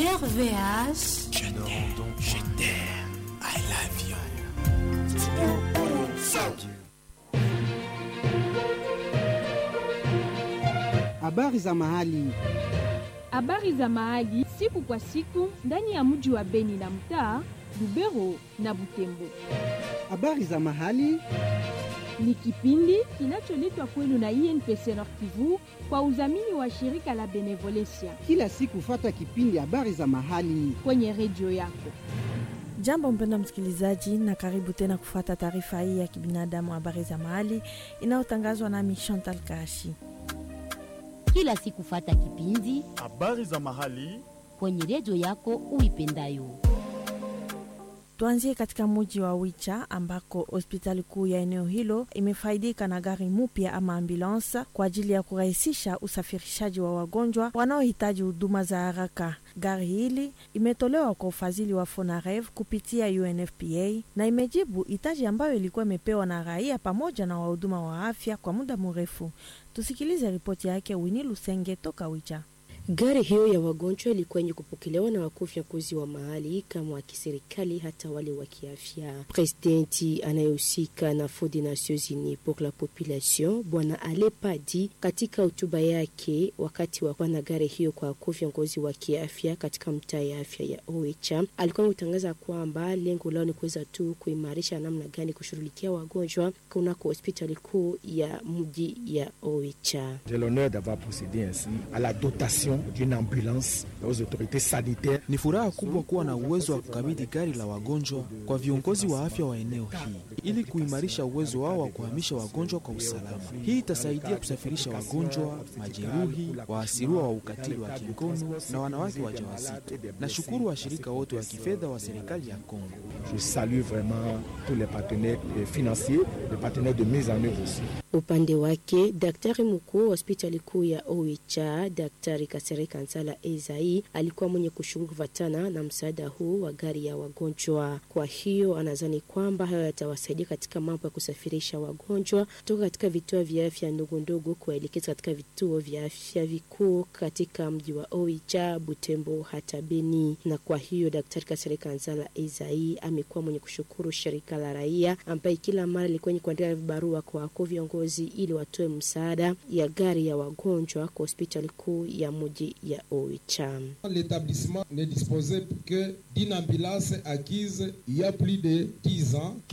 RVH. Je t'aime, je t'aime, I love you. Habari za mahali. Habari za mahali siku kwa siku ndani ya mji wa Beni na mtaa Lubero na Butembo. Habari za mahali Ni kipindi kinacholetwa kwenu na INPC Nord Kivu kwa udhamini wa shirika la Benevolencia kila siku, fata kipindi habari za mahali. kwenye redio yako. Jambo mpenda msikilizaji, na karibu tena kufuata taarifa hii ya kibinadamu, habari za mahali inayotangazwa nami Chantal Kashi. kila siku fata kipindi habari za mahali kwenye redio yako uipendayo. Tuanzie katika muji wa Wicha ambako hospitali kuu ya eneo hilo imefaidika na gari mupya ama ambulansa kwa ajili ya kurahisisha usafirishaji wa wagonjwa wanaohitaji huduma za haraka. Gari hili imetolewa kwa ufadhili wa Fonarev kupitia UNFPA na imejibu hitaji ambayo ilikuwa imepewa na raia pamoja na wahuduma wa afya kwa muda mrefu. Tusikilize ripoti yake Wini Lusenge toka Wicha. Gari hiyo ya wagonjwa ilikuwa yenye kupokelewa na wakuu viongozi wa mahali kama wa kiserikali hata wale wa kiafya. Presidenti anayehusika na Fonds des Nations Unies pour la Population Bwana Ale Padi katika hotuba yake wakati wa kuwa na gari hiyo kwa wakuu viongozi wa kiafya katika mtaa ya afya ya Oicha alikuwa ametangaza kwamba lengo lao ni kuweza tu kuimarisha namna gani kushughulikia wagonjwa kunako hospitali kuu ya mji ya Oicha. J'ai l'honneur d'avoir procédé ainsi à la dotation d'une ambulance aux autorités sanitaires. Ni furaha kubwa kuwa na uwezo wa kukabidhi gari la wagonjwa kwa viongozi wa afya wa eneo hii ili kuimarisha uwezo wao wa kuhamisha wagonjwa kwa usalama. Hii itasaidia kusafirisha wagonjwa, majeruhi, waasiriwa wa ukatili wa kingono na wanawake wajawazito. Nashukuru washirika wote wa kifedha wa serikali ya Kongo. Je salue vraiment tous les partenaires euh, financiers, les partenaires de mise en œuvre aussi. Upande wake daktari mkuu wa hospitali kuu ya Oicha, Daktari Kasere Kansala Ezai alikuwa mwenye kushukuru kufuatana na msaada huu wa gari ya wagonjwa. Kwa hiyo anadhani kwamba hayo yatawasaidia katika mambo ya kusafirisha wagonjwa kutoka katika vituo vya afya ndogo ndogo kuwaelekeza katika vituo vya afya vikuu katika mji wa Oicha, Butembo hata Beni. Na kwa hiyo Daktari Kasere Kansala Ezai amekuwa mwenye kushukuru shirika la raia ambaye kila mara ilikuwa yenye kuandika vibarua kwa wakuu viongozi ili watoe msaada ya gari ya wagonjwa kwa hospitali kuu ya mji ya Oicha. L'établissement n'est disposé que d'une ambulance acquise il y a plus de 10 ans